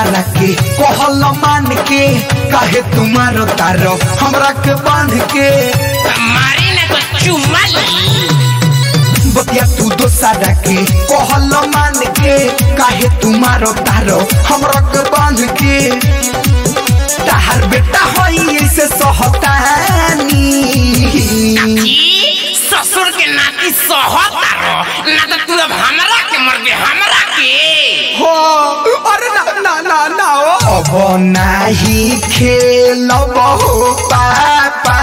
दोसारा के कहल मान के काहे तुम्हारो तारो हमरा के बांध के मारी ना तो चुम्मा ली बतिया तू दोसारा के कहल मान के काहे तुम्हारो तारो हमरा के बांध के ताहर बेटा होई ऐसे सहतानी ई ससुर के नाती सहता रो ना तो तू अब हमरा के मर गए हमरा के हो अरे ना ना ना ना ओ अब नाही खेलब हो पापा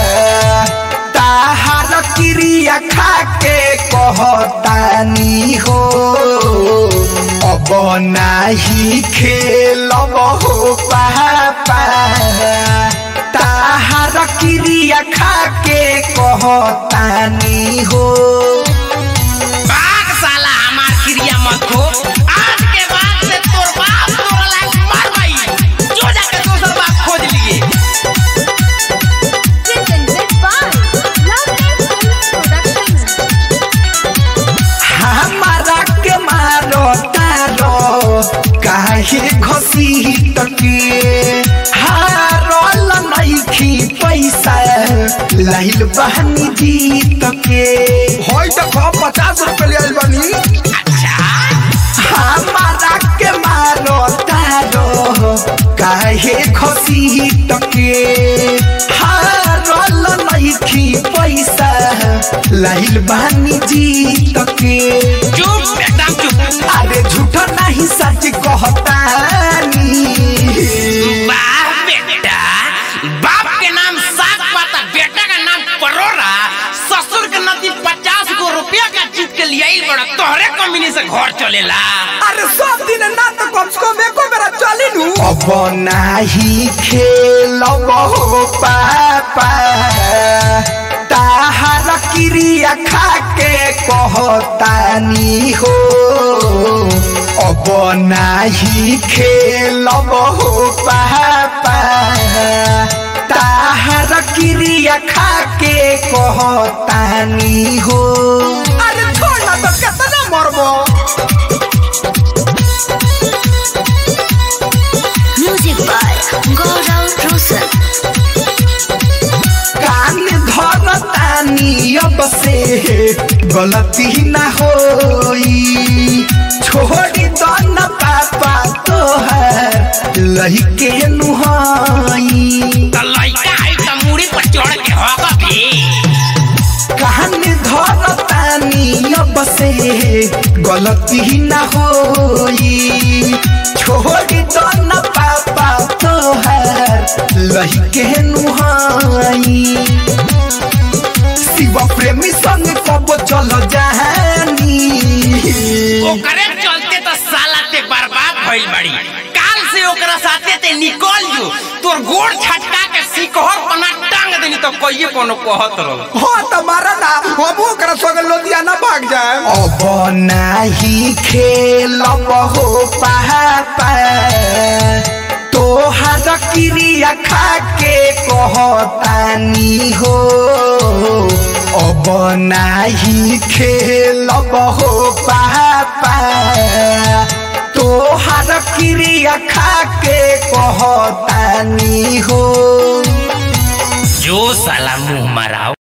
ताहार क्रिया खा के कहतानी हो अब नाही खेलब हो पापा ताहार क्रिया खा के कहतानी हो बाग साला हमार क्रिया मत हो आज के बाद से तोर बाप तोरा लायक मर गई जो जाके दोसर बाप खोज लिए Presented by Lovely Films Production. हमारा के मारो तारो काहे घसी तके हारल नइखी पैसा लाइल बहनी जीत के होय त कब पचास रुपए ले आइल बनी अच्छा हमारा के मारो तारो काहे घसी तके हारल नइखी पैसा लाइल बहनी जीत के चुप एकदम चुप अरे झूठा नहीं सच कहतानी वाह बेटा बाप के नाम साग पाता बेटा का नाम परोरा ससुर के नदी पचास गो रुपया का जीत के लिए आइल बड़ा तोहरे कमीनी से घर चलेला अरे सब दिन ना तो कम से कम एको बेरा चली नु अब नाही खेलब हो पापा ताहार क्रिया खा के कहतानी हो अब नाही खेलब हो पापा ताहार क्रिया खा के कहतानी हो अरे छोड़ ना तो कितना मरबो Music by Gaurav Rosen. कान धरतानी अब से गलती ना होई छोड़ी दो न पापा तोहर लहिके नुहाई तो लइका आई तो मुड़ी पर चढ़ के होगा भी कान धरतानी अब से गलती ना होई छोड़ी दो न पापा तोहर लहिके नुहाई शिव प्रेमी संग कब चल जानी ओकरे चलते तो साला ते बर्बाद भइल बड़ी काल से ओकरा साथे ते निकल जो तोर गोड़ छटका के सिकहर पना टांग देनी तो कहिए कोनो कहत रहो हो तुम्हारा ना हम ओकरा संग लुधियाना भाग जाए अब नाही खेलब हो पापा तोहार क्रिया खा के कहतानी हो अब नाही खेलब हो पापा तोहार क्रिया खा के कहतानी हो जो साला मुंह मराओ